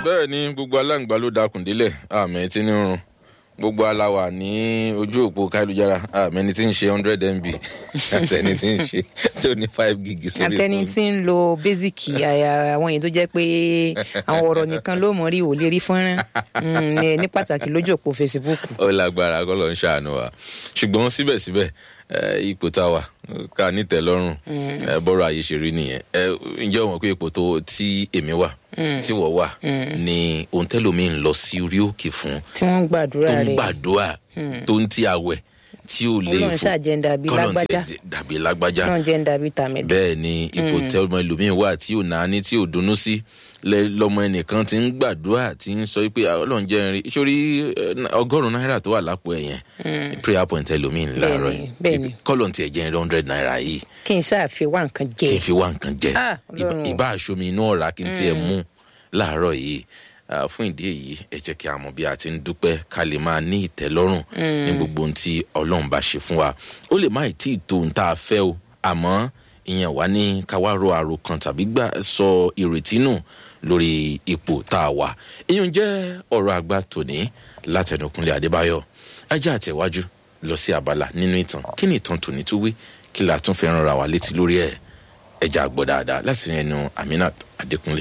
bẹ́ẹ̀ ni gbogbo aláǹgbá ló dakùn délẹ̀ àmì tí ní rún gbogbo aláwà ní ojú òpó káyélujára àmì ẹni tí ń ṣe hundred mb àtẹni tí ń ṣe tó ní five gig sórí àtẹni fóònù. tí ń lo basic àyà àwọn èyí tó jẹ́ pé àwọn ọ̀rọ̀ nìkan ló mọ̀ rí ò lè rí fọ́nrán mm, ní- ní pàtàkì lójú òpó facebook. ó lágbára kọ́ ló ń ṣàánú wa ṣùgbọ́n síbẹ̀síbẹ̀ eh, ipò tá a wà ká nítẹ̀lọ́rùn eh, bọ́rọ̀ ayé ṣe rí nìyẹn Eh, ǹjẹ́ o mọ̀ pé ipò tó tí èmi wà tí wọ́n wà ni ohun tẹ́lómi ń lọ sí orí òkè fún tí wọ́n ń gbàdúrà tó ń rẹ̀ gbàdúrà tó ń tí àwẹ̀ tí ò lè Ọlọ́run ṣáà jẹ́ ń dàbí Kọ́lọ́run lágbájá. tiẹ̀ dàbí lágbájá náà jẹ́ ń dàbí tàmẹ̀dù. bẹ́ẹ̀ ni ipò tẹ ọmọ ẹlòmíín wà tí ò náání tí ò dunnú sí lẹ- lọmọ ẹnìkan ti ń gbàdúrà tí ń sọ pé "Ah, ọlọ́run jẹ́ rin sórí ọgọ́rùn-ún náírà tó wà lápò ẹ̀ yẹn prayer point ẹlòmíín láàárọ̀ Bẹ́ẹ̀ni, bẹ́ẹ̀ni. yìí kọ́lọ̀ tiẹ̀ jẹ́ rin hundred naira yìí kí n ṣáà fi wá nǹkan jẹ kí n fi wá nǹkan jẹ Ah, Ìbá- Ọlọ́run. ìbá aṣomi inú ọ̀rá kí n tiẹ̀ mú láàárọ̀ yìí Ah, fún ìdí èyí ẹ jẹ́ kí a mọ̀ bí a ti ń dúpẹ́ ká lè máa ní ìtẹ́lọ́rùn ní gbogbo ohun tí ọlọ́run bá ṣe fún wa ó lè má ì tí ì tó ohun tá a fẹ́ o àmọ́ ìyẹn wá ní ká wá ro àròkàn tàbí gbà sọ ìrètí nù lórí ipò tá a wà ìyẹn jẹ́ ọ̀rọ̀ àgbà tòní látẹnukunlé adébáyọ̀ ajá àtẹ̀wájú lọ sí abala nínú ìtàn kí ni ìtàn tòní tó wí kí la tún fẹ́ ràn ra wa létí lórí ẹ̀ ẹja àgbọ̀ dáadáa láti ẹnu aminat adékúnlé.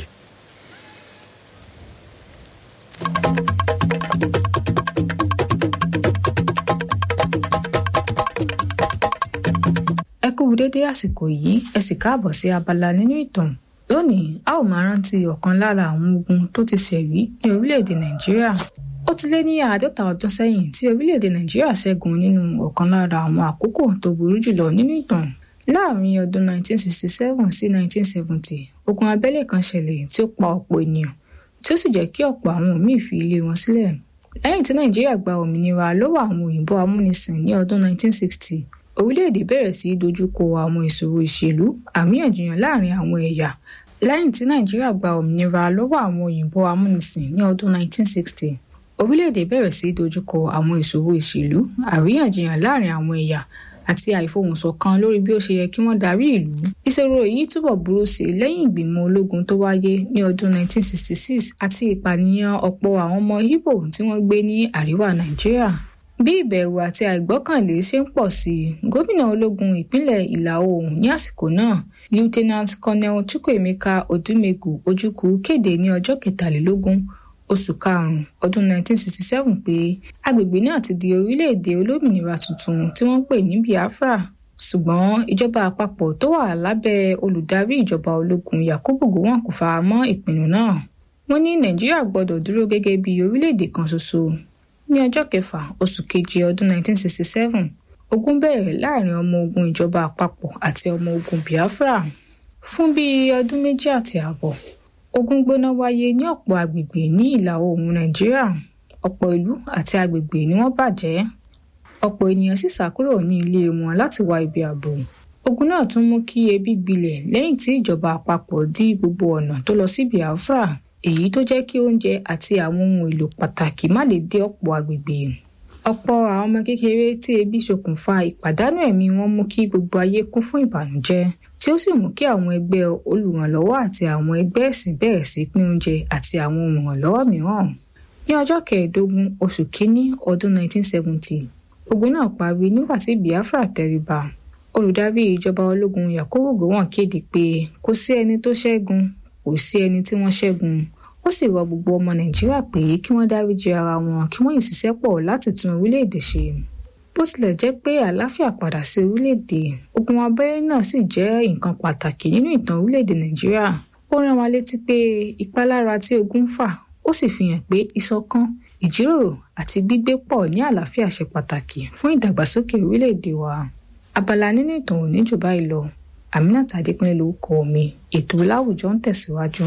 ẹ kú dédé àsìkò yìí ẹ sì káàbọ̀ sí abala nínú ìtàn lónìí a ó máa rántí ọ̀kan lára àwọn ogun tó ti ṣẹ̀rí ní orílẹ̀-èdè nàìjíríà ó ti lé ní àádọ́ta ọdún sẹ́yìn tí orílẹ̀-èdè nàìjíríà ṣẹ́gun nínú ọ̀kan lára àwọn àkókò tó burú jùlọ nínú ìtàn láàrin ọdún 1967 sí 1970 ogun abẹ́lé kan ṣẹlẹ̀ tí ó pa ọ̀pọ̀ ènìyàn tí ó sì jẹ́ kí ọ̀pọ̀ àwọn míì fi ilé wọn sílẹ̀ lẹ́yìn tí nàìjíríà gba òmìnira lọ́wọ́ àwọn òyìnbó amúnisìn ní ọdún 1960 orílẹ̀-èdè bẹ̀rẹ̀ sí í dojúkọ àwọn ìṣòro ìṣèlú àríyànjiyàn láàrin àwọn ẹ̀yà lẹ́yìn tí nàìjíríà gba òmìnira lọ́wọ́ àwọn òyìnbó amúnisìn ní ọdún 1960 orílẹ̀-èdè bẹ̀rẹ̀ sí í dojúkọ àwọn ìṣòro ìṣèlú àríyànjiyàn láàrin àwọn ẹ̀yà àti àìfohùnṣọ̀kan lórí bí ó ṣe yẹ kí wọ́n darí ìlú ìṣòro yìí túbọ̀ burú sí i lẹ́yìn ìgbìmọ̀ ológun tó wáyé ní ọdún 1966 àti ìpànìyàn ọ̀pọ̀ àwọn ọmọ Ìgbò tí wọ́n gbé ní àríwá nàìjíríà bí ìbẹ̀rù àti àìgbọ́kànlé ṣe ń pọ̀ sí i gómìnà ológun ìpínlẹ̀ ìlà oòrùn ní àsìkò náà lieutenant colonel chukwuemeka odumegu ojukwu kéde ní ọjọ́ kẹtàlélógún oṣù karùn-ún ọdún 1967 pé agbègbè náà ti di orílẹ̀-èdè olómìnira tuntun tí wọ́n ń pè ní biafra ṣùgbọ́n ìjọba àpapọ̀ tó wà lábẹ́ olùdarí ìjọba ológun yakubu gowon kò fara mọ́ ìpinnu náà wọ́n ní nàìjíríà gbọ́dọ̀ dúró gẹ́gẹ́ bí orílẹ̀-èdè kan ṣoṣo ní ọjọ́ kẹfà oṣù keje ọdún 1967 ogun bẹ̀rẹ̀ láàrin ọmọ ogun ìjọba àpapọ̀ àti ọmọ ogun biafra fún bíi ọdún méjì àti ààbọ̀ ogun gbóná wáyé ní ọ̀pọ̀ agbègbè ní ìlà oòrùn nàìjíríà ọ̀pọ̀ ìlú àti agbègbè ni wọ́n bàjẹ́ ọ̀pọ̀ ènìyàn sì sá kúrò ní ilé wọn láti wá ibi ààbò ogun náà tún mú kí ebi gbilẹ̀ lẹ́yìn tí ìjọba àpapọ̀ dí gbogbo ọ̀nà tó lọ sí biafra èyí tó jẹ́ kí oúnjẹ àti àwọn ohun èlò pàtàkì má lè dé ọ̀pọ̀ agbègbè ọ̀pọ̀ àwọn ọmọ kékeré tí ebi ṣokùnfà ìpàdánù ẹ̀mí wọn mú kí gbogbo ayé kún fún ìbànújẹ́ tí ó sì mú kí àwọn ẹgbẹ́ olùrànlọ́wọ́ àti àwọn ẹgbẹ́ ẹ̀sìn bẹ̀rẹ̀ sí pín oúnjẹ àti àwọn ohun ìrànlọ́wọ́ mìíràn ní ọjọ́ kẹẹ̀ẹ́dógún oṣù kínní ọdún 1970 ogun náà parí nígbà tí biafra tẹríba olùdarí ìjọba ológun yakubu gowon kéde pé kò sí ẹni tó ṣẹ́gun kò sí ẹni tí wọ́n ṣẹ́gun ó sì rọ gbogbo ọmọ nàìjíríà pé kí wọ́n dáríjì ara wọn kí wọ́n yìí ṣiṣẹ́ pọ̀ láti tún orílẹ̀-èdè ṣe bó tilẹ̀ jẹ́ pé àlàáfíà padà sí orílẹ̀-èdè ogun abẹ́rẹ́ náà sì jẹ́ nǹkan pàtàkì nínú ìtàn orílẹ̀-èdè nàìjíríà ó rán wa létí pé ìpalára tí ogun ń fà ó sì fi hàn pé ìṣọ̀kan ìjíròrò àti gbígbé pọ̀ ní àlàáfíà ṣe pàtàkì fún ìdàgbàsókè orílẹ̀-èdè wa abala nínú ìtàn òní jù báyìí lọ aminat adékúnlé lórúkọ mi ètò láwùjọ ń tẹ̀síwájú.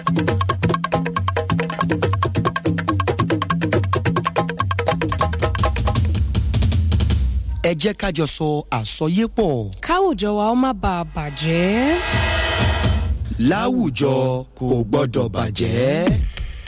ẹ jẹ́ ká jọ sọ àsọyépọ̀ káwùjọ wa ó má bàa bàjẹ́. láwùjọ kò gbọ́dọ̀ bàjẹ́.